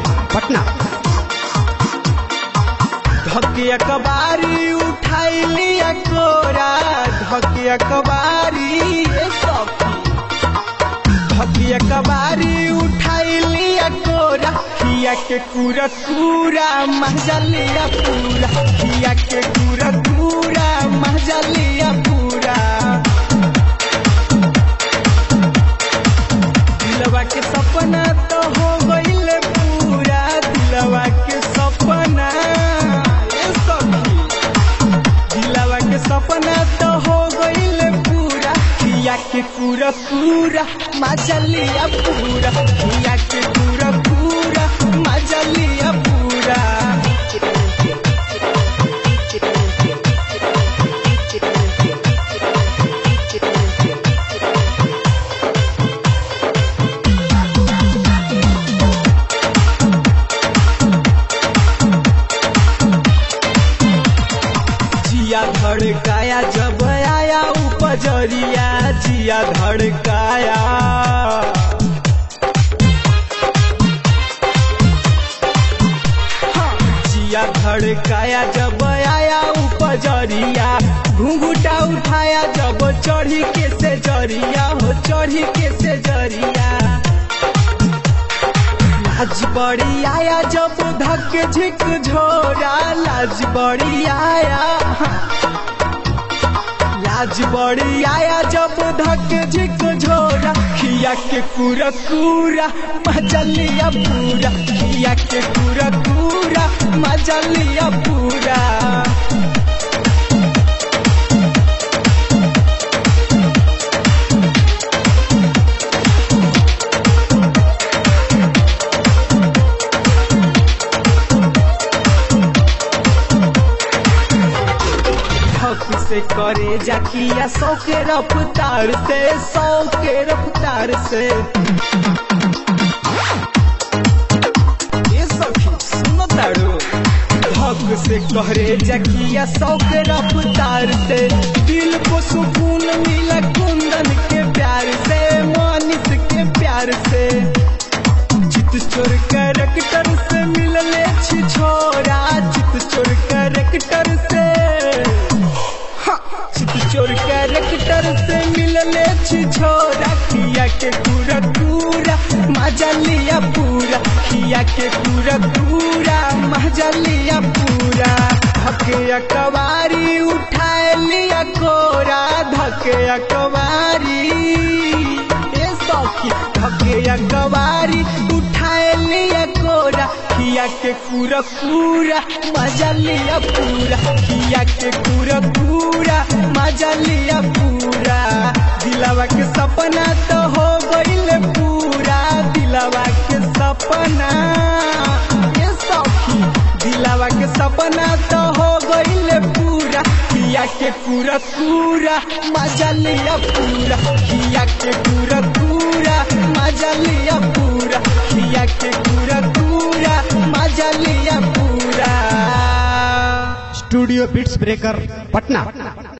पटना धके कबारी उठाइली कोरा धके कबारी ए सखी धके कबारी उठाइली कोरा खिया के पूरा पूरा मजलिया पूरा खिया के पूरा पूरा मजलिया पूरा दिलवा के सपना तो हो गईल पूरा दिलवा के सपना ए सखी दिलवा के सपना तो हो गईल पूरा किया के पूरा पूरा मजलिया पूरा किया के पूरा पूरा मजलिया पूरा जिया धड़काया जब आया उपजरिया जिया धड़काया हाँ, जिया धड़काया जब आया उपजरिया घूंघूटा उठाया जब चढ़ी के से जरिया हो चढ़ी के से जरिया लाज बड़ी आया जब धक झिक झोरा लाज बड़ी आया लाज बड़ी आया जब धक झिक झोरा खिया के पूरा पूरा मजलिया पूरा खिया के पूरा पूरा मजलिया पूरा हक से करे जाकिया सौ के रफ्तार से सौ के रफ्तार से ये सखी सुनो तारू हक से करे जाकिया सौ के रफ्तार से दिल को सुकून मिला कुंदन के प्यार से मानिस के प्यार से चित चोर कैरेक्टर से मिलले छी छोरा चित चोर कैरेक्टर से हाँ, चित चोर कैरेक्टर से मिलले छी छोरा किया के पूरा पूरा मजा लिया पूरा किया के पूरा पूरा मजा लिया पूरा धके अकबारी उठाए लिया कोरा धके अकबारी ए सखी धके अकबारी उठाए लिया कोरा किया के पूरा पूरा मजा लिया पूरा किया के पूरा पूरा मजा लिया पूरा दिलवा के सपना तो हो गईल पूरा दिलवा के सपना ये सखी दिलवा के सपना तो हो गईल पूरा किया के पूरा पूरा मजा लिया पूरा किया के पूरा पूरा मजा लिया पूरा किया के पूरा पूरा मजा लिया पूरा स्टूडियो बिट्स ब्रेकर पटना